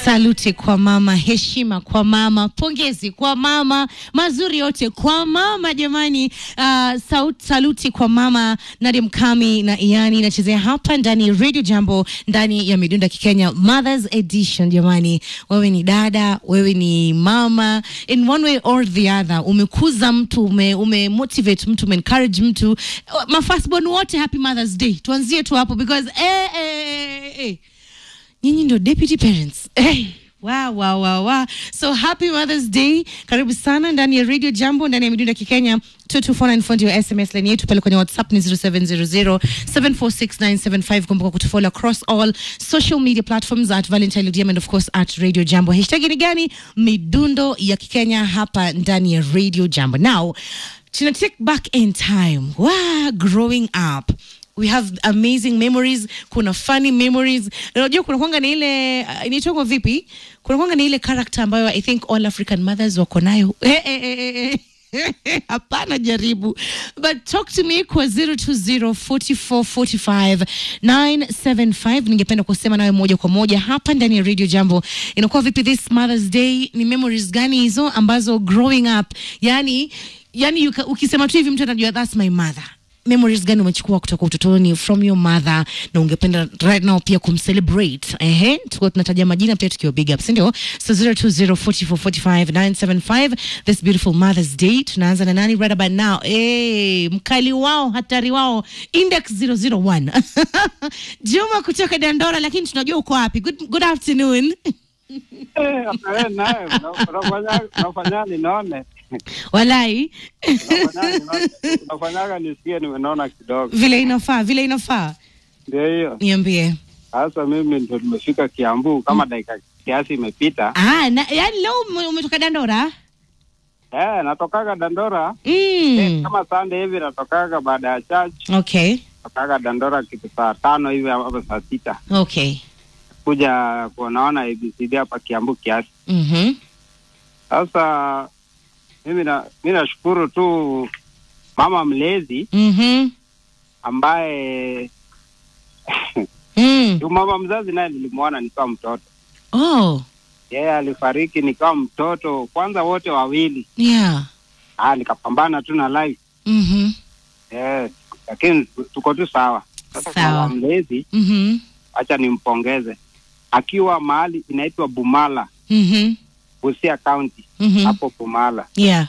Saluti kwa mama, heshima kwa mama, pongezi kwa mama, mazuri yote kwa mama jamani. Uh, saut, saluti kwa mama Nadia Mkami na Iani inachezea hapa ndani ya Radio Jambo ndani ya Midunda Kikenya Mothers Edition. Jamani, wewe ni dada, wewe ni mama, in one way or the other, umekuza mtu, ume, ume motivate mtu, ume encourage mtu. Mafastborn wote, happy Mothers Day. Tuanzie tu hapo because eh, eh, eh, eh nyinyi ndio deputy parents hey. Wow, wow, wow, wow. So happy Mother's Day. Karibu sana ndani ya Radio Jambo ndani ya Midunda Kikenya 22494 ndio SMS line yetu pale kwenye WhatsApp ni 0700746975. Kumbuka kutufollow across all social media platforms at Valentine Ludiam and of course at Radio Jambo. Hashtag ni gani? Midundo ya Kikenya hapa ndani ya Radio Jambo. Now, tuna take back in time. Wow, growing up we have amazing memories kuna funny memories unajua kuna kwanga na ile uh, inaitwa vipi kuna kwanga na ile character ambayo i think all african mothers wako nayo eh, eh, eh, eh. hapana jaribu but talk to me kwa 0204445975 ningependa kusema nawe moja kwa moja hapa ndani ya radio jambo inakuwa vipi this mothers day ni memories gani hizo ambazo growing up yani yani yuka, ukisema tu hivi mtu anajua that's my mother memories gani umechukua kutoka utotoni from your mother na ungependa right now pia kumcelebrate ehe tuko tunataja majina pia tukiwa big up sindio so 0204445975 this beautiful mothers day tunaanza na nani right about now hey, mkali wao hatari wao index 001 juma kutoka dandora lakini tunajua uko wapi good, good afternoon naye unafanya ninaone walai unafanyaga nisikie nimenona kidogo vile inafaa vile inafaa ndio hiyo niambie sasa mimi ndo nimefika kiambu kama dakika kiasi imepita ah, na, yani leo ume- umetoka dandora eh, natokaga dandora mm. eh, kama sande hivi natokaga baada ya church okay natokaga dandora kitu saa tano hivi hapo saa sita okay kuja kuonaona abcd hapa kiambu kiasi mhm sasa mimi na mi nashukuru tu mama mlezi mhm ambaye mm. tu mama mzazi naye nilimwona nikiwa mtoto oh yeye alifariki nikiwa mtoto kwanza wote wawili yeah ah, nikapambana tu na life mhm eh, lakini tu- tuko tu sawa sasa Sawa. mama mlezi mhm acha nimpongeze akiwa mahali inaitwa bumala mhm busia county mhm hapo bumala yeah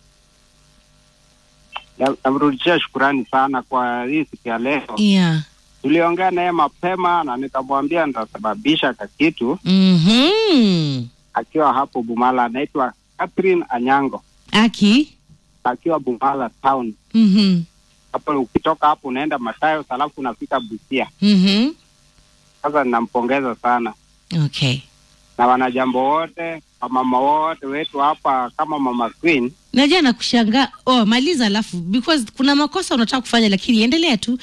Na- namrudishia shukurani sana kwa hii siku ya leo yeah tuliongea naye mapema na nikamwambia nitasababisha kakitu mhm akiwa hapo bumala anaitwa catherine anyango aki akiwa bumala town mhm hapo ukitoka hapo unaenda matayo alafu unafika busia mhm sasa ninampongeza sana okay na wanajambo wote wamama wote wetu hapa kama mama queen najua nakushangaa oh maliza alafu because kuna makosa unataka kufanya lakini endelea tu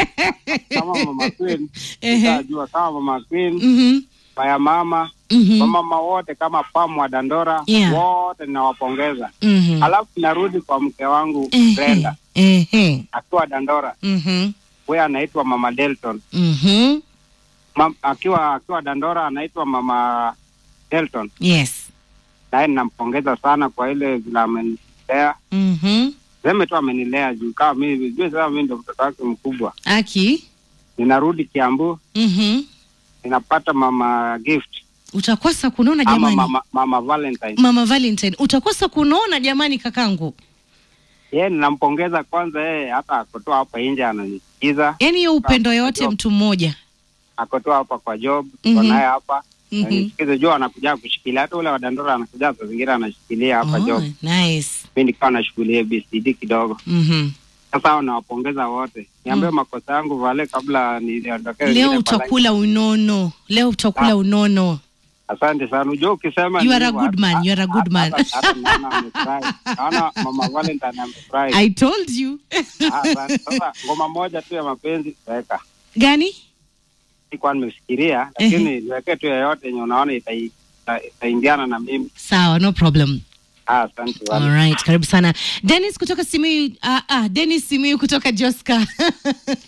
kama mama queen Ehe. utajua kama mama queen mhm maya mama mhm wamama wote kama pamu wa dandora Yeah. wote ninawapongeza mhm alafu narudi kwa mke wangu Ehe. brenda ehe akiwa dandora mhm huyo anaitwa mama delton mhm Mam, akiwa akiwa dandora anaitwa mama delton yes naye ninampongeza sana kwa ile vile amenilea mhm seme tu amenilea juu kama mimi jue sasa mimi ndo mtoto wake mkubwa aki ninarudi kiambu mhm ninapata mama gift utakosa kunona ama jamani mama, mama valentine mama valentine utakosa kunona jamani kakangu yeye ninampongeza kwanza yeye hata akotoa hapa nje ananisikiza yaani hiyo upendo Sawa, yote sawa. mtu mmoja akotoa hapa kwa job Mhm. mm naye hapa Mhm. anisikize juu anakuja kushikilia hata ule wadandora anakuja saa zingine anashikilia hapa oh, job nice mi nikiwa nashughulia bcd kidogo mhm sasa hao nawapongeza wote niambie makosa yangu vale kabla niondokee leo wengine kwa line. utakula unono leo utakula Ah. unono asante sana ujua ukisema You are a hivyo, good man, hata- you are a good hata- man. hata- hata naona amefurahi. naona mama valentine amefurahi i told you Ah, asante. sasa ngoma moja tu ya mapenzi weka gani sikuwa nimefikiria lakini niwekee tu yeyote yenye unaona itai- ita- itaingiana na mimi sawa no problem Ah, asante sana. Alright, karibu sana Dennis kutoka Simiyu. Ah, ah, Dennis Simiyu kutoka Joska.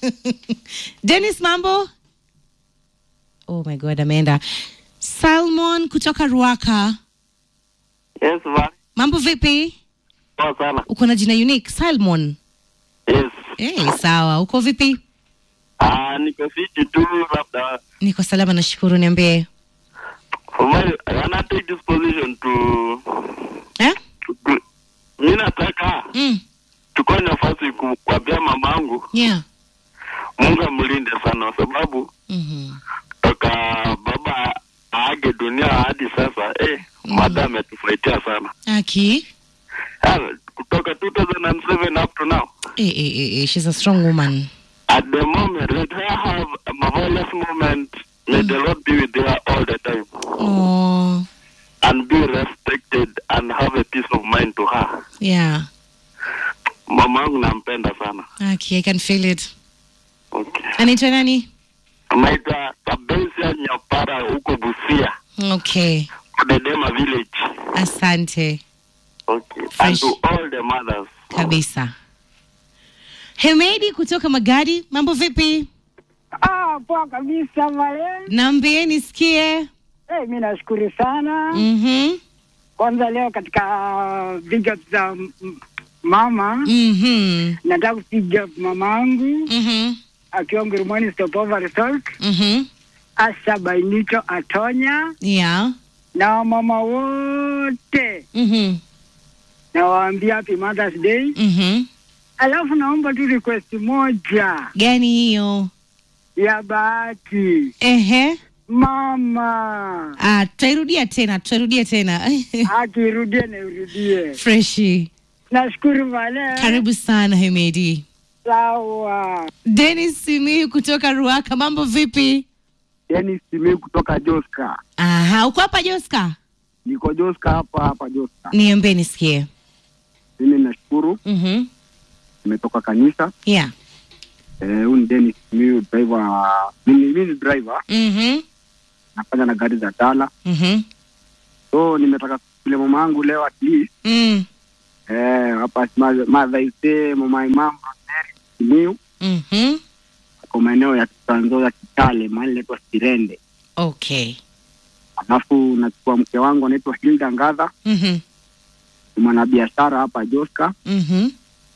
Dennis, mambo? Oh my God, ameenda. Salmon Simon kutoka Ruaka. Yes, Val. Mambo vipi? Poa sana. Uko na jina unique Simon. Yes. Eh, sawa. Uko vipi? Ah, niko fiti tu labda. Niko salama nashukuru, niambie. Well, I wanna take this position to, Eh? to mimi nataka Mm. chukua nafasi ku- kuambia mamangu Yeah. Mungu amlinde sana kwa sababu Mhm. toka baba aage dunia hadi sasa eh, mada ametufaitia sana Aki. Ah, kutoka 2007 up to now Eh, eh, eh, eh, she's a strong woman. at the moment let her have a marvelous moment may the Lord be with her all the time Oh, and be respected and have a peace of mind to her yeah. mamangu nampenda sana Aki, I can feel it. okay. Anaitwa nani? naitwa Kabesia Nyapara huko Busia Okay. Kudedema village Asante okay. and Fresh. to all the mothers kabisa. Hemedi kutoka Magadi, mambo vipi? Ah, poa kabisa Valen. Naambie nisikie. Hey, mi nashukuru sana Mhm. kwanza leo katika big up za m- m- mama Mhm. nataka kupiga up mamangu Mhm. akiwa Ngurumani Stopover Resort, Mhm. Asha Bainito Atonya Yeah. na wamama wote Mhm. nawaambia happy Mother's Day. Mhm. Alafu naomba tu request moja Gani hiyo? ya Bahati Ehe. mama Ah, tutairudia tena, tutairudia tena. akirudie na irudie. Freshi. Nashukuru Valen. Karibu sana Hemedi. Sawa. Dennis Simiyu kutoka Ruaka, mambo vipi? Yani simi kutoka Joska, Aha, uko hapa Joska? niko Joska hapa hapa Joska. Niambie nisikie. Mimi nashukuru, Mhm. nimetoka kanisa. Yeah. Eh, huyu ni Dennis Simiyu, driver. Mimi mimi ni driver, Mhm. nafanya na gari za tala. Mhm. So nimetaka kule mama yangu leo at least Mm. eh, hapa ma- Mother's Day, mama imam Rosemary Simiyu Mhm. kwa maeneo ya Trans Nzoia Kitale, mahali inaitwa Sirende. Okay. Alafu nachukua mke wangu anaitwa Hilda Ngadha, Mhm. ni mwanabiashara hapa Joska, Mhm.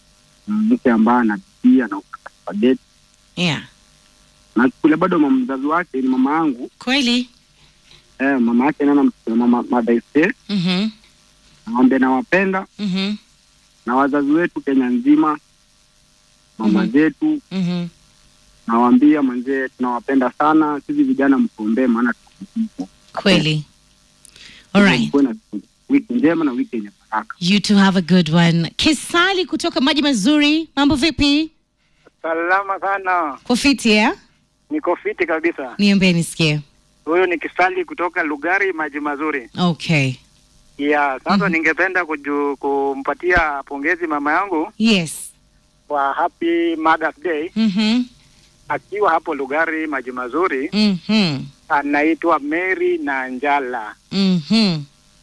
mke ambaye anapikia na ukakadeti Yeah. na kule bado mama mzazi wake ni mama yangu Kweli? eh, mama yake nana mama Mother's Day, Mhm. naombe nawapenda Mhm. na wazazi wetu Kenya nzima, mama Mhm. zetu Mhm. nawaambia manzee, tunawapenda sana. Sisi vijana mtuombee, maana tuko Kweli. All right. Kuwe na wiki njema na wiki yenye baraka. You two have a good one. Kisali kutoka Maji Mazuri, mambo vipi? Salama sana, Kufiti ya? niko fiti kabisa. Niambie nisikie. Huyu ni Kisali kutoka Lugari, maji mazuri. Okay. Yeah, sasa Mhm. ningependa kuju, kumpatia pongezi mama yangu Yes. kwa happy Mother's Day Mhm. akiwa hapo Lugari, maji mazuri. Mhm. Anaitwa Mary na Njala Mhm.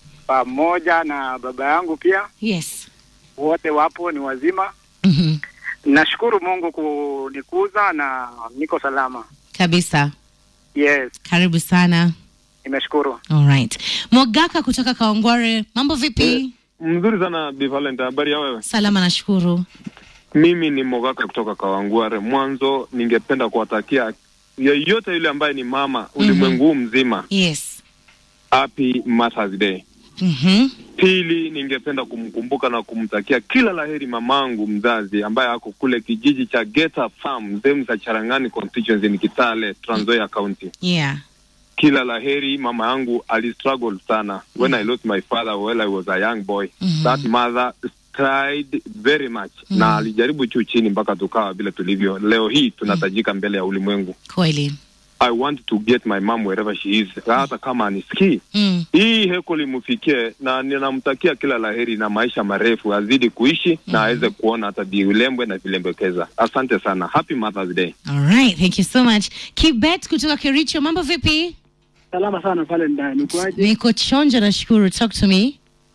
pamoja na baba yangu pia, Yes. wote wapo ni wazima. Mhm. Nashukuru Mungu kunikuza na niko salama. Kabisa. Yes, Karibu sana. nimeshukuru. All right. Mogaka kutoka Kaongore, mambo vipi? Mzuri sana Bi Valent, habari ya wewe? Salama nashukuru. Mimi ni Mogaka kutoka Kawangware. Mwanzo ningependa kuwatakia yeyote yule ambaye ni mama ulimwengu huu mzima Yes. happy Mother's Day. Mhm. Pili, ningependa kumkumbuka na kumtakia kila laheri mamangu mzazi ambaye ako kule kijiji cha Geta Farm, sehemu za Charangani constituency ni Kitale, Trans Nzoia County. Yeah. Kila laheri, mama yangu alistruggle sana when I lost my father while I was a young boy. Mhm. That mother tried very much Mm. na alijaribu juu chini mpaka tukawa vile tulivyo leo hii tunatajika mbele ya ulimwengu Kweli. i want to get my mom wherever she is hata kama anisikii Mm. hii heko limfikie na ninamtakia kila laheri na maisha marefu azidi kuishi na aweze kuona hata viulembwe na vilembekeza asante sana happy mothers day All right. Thank you so much. Kibet kutoka Kericho, mambo vipi? Salama sana pale ndani. Kwaje? Niko chonja nashukuru. Talk to me.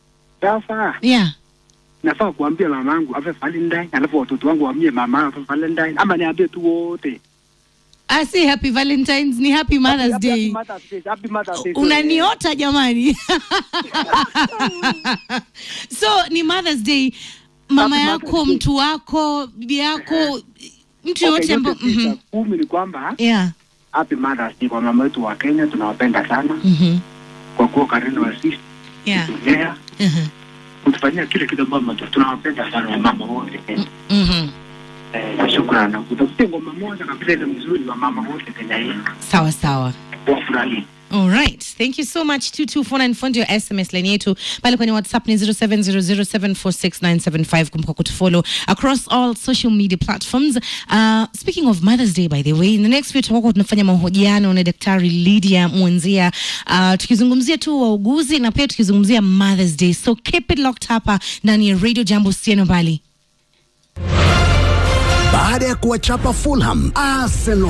Sasa Yeah. nafaa kuambia mamangu ape Valentine, alafu watoto wangu waambie mama ape Valentine, ama niambie tu wote? Ah, si happy valentines ni happy mothers Happy- day happy Mother's Day, happy Mother's Day. unaniota jamani so ni mothers day mama Happy yako Mother's Day. mtu wako bibi yako mtu Okay, yoyote ambao yote tisa Mhm. kumi ni kwamba yeah happy Mother's Day kwa mama wetu wa Kenya, tunawapenda sana Mhm. kwa kuwa karibu na sisi yeah kutulea, Mhm. kutufanyia kile kitu ambacho tunawapenda sana wamama wote Kenya. Mhm. Eh, shukrani. Kutafutia ngoma moja kabisa ile mzuri wa mama wote Kenya hii sawa sawa wafurahie. All right. Thank you so much 22494 ndio SMS line yetu pale kwenye WhatsApp ni 0700746975 kumbuka kutufollow across all social media platforms. Uh, speaking of Mother's Day by the way, in the next few tutakuwa tunafanya mahojiano na Daktari Lydia Mwanzia uh, tukizungumzia tu wauguzi na pia tukizungumzia Mother's Day. So keep it locked hapa ndani ya Radio Jambo Sieno Bali. Baada ya kuwachapa Fulham, Arsenal